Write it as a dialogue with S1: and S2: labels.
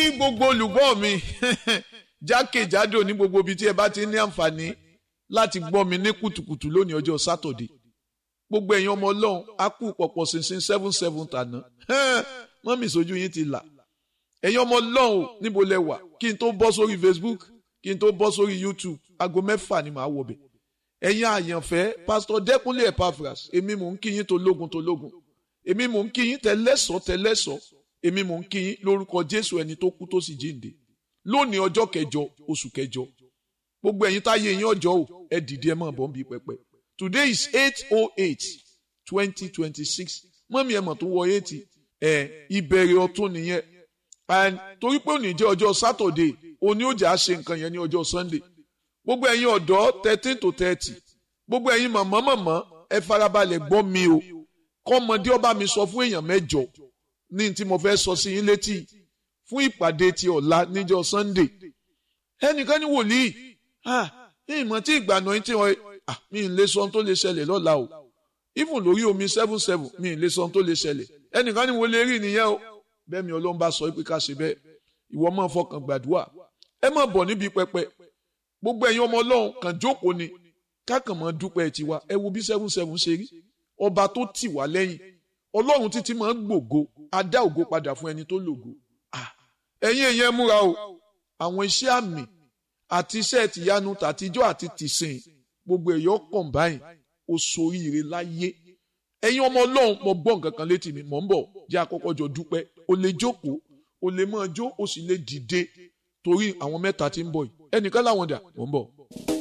S1: gbogbo olùgbọ́ mi jákèjádò ní gbogbo ibi tí ẹ bá ti ní àǹfààní láti gbọ́ mi ní kùtùkùtù lónìí ọjọ́ sátọ̀dé gbogbo ẹ̀yin ọmọ ọlọ́run á kú pọ̀pọ̀ ṣinṣin seven seven tàná mọ́mì sójú yín ti là ẹ̀yin ọmọ ọlọ́run níbo lẹ wà kí n tó bọ́ sórí Facebook kí n tó bọ́ sórí YouTube aago mẹ́fà ni màá wọbẹ̀ ẹ̀yin àyànfẹ́ pásítọ̀ Dẹ́kunlé Epaphras èmi mò ń kí yín tológun tológun èmi mò ń kí yín tẹlẹ́sọ̀ tẹlẹ́sọ̀ èmi mò ń kí yín lórúkọ Jésù ẹni tó kú tó sì jíǹde lónìí ọjọ́ kẹjọ oṣù kẹjọ gbogbo ẹ̀yin táyé yín ọjọ́ o ẹ dìde ẹ mọ̀ bọ́ ń bí pẹpẹ today is eight oh eight twenty twenty six mọ́mí ẹ mọ̀ tó wọ eighty ẹ̀ ìbẹ̀rẹ̀ ọ̀tún nìyẹn and torí pé òní jẹ́ ọjọ́ Saturday òní ó jà á ṣe nǹkan yẹn ní ọjọ́ Sunday gbogbo ẹ̀yin ọ̀dọ́ thirteen to thirty gbogbo ẹ̀yin mọ̀mọ́ mọ̀mọ́ ẹ farabalẹ̀ gbọ́ mi o kọ́mọdé ọba mi sọ fún èèyàn mẹ́jọ ní tí mo fẹ́ sọ sí yín létí fún ìpàdé ti ọ̀la níjọ́ Sunday ẹnìkan ní wòlíì ah ní ìmọ̀ tí ìgbàna yín tí wọ́n ah mi ì lè sọ ohun tó lè ṣẹlẹ̀ lọ́la o even lórí omi seven seven mi ì lè sọ ohun tó lè ṣẹlẹ̀ ẹnìkan ní wo lè rí nìyẹn o bẹ́ẹ̀ mi ọlọ́run bá sọ pé ká ṣe bẹ́ẹ̀ ìwọ máa fọkàn gbàdúrà ẹ má bọ̀ níbi pẹpẹ gbogbo ẹ̀yin ọmọ ọlọ́run kàn jókòó ni kákan mọ́ dúpẹ́ tiwa ẹ wo bí seven seven ṣe rí ọba tó tì wá lẹ́yìn ọlọ́run títí máa ń gbògo á dá ògo padà fún ẹni tó lògo ẹ̀yin èèyàn múra o àwọn iṣẹ́ àmì àti iṣẹ́ tìyanu tàtijọ́ àti tìsìn gbogbo ẹ̀yọ́ kọ̀ǹbáyìn ó soríire láyé ẹ̀yin ọmọ ọlọ́run mo gbọ́ nǹkan kan létí mi mò ń bọ̀ jẹ́ àkọ́kọ́ jọ dúpẹ́ o lè jókòó o lè máa jó o sì lè dìde torí àwọn mẹ́ta tí ń bọ̀ yìí ẹnìkan láwọn dà mò ń bọ̀.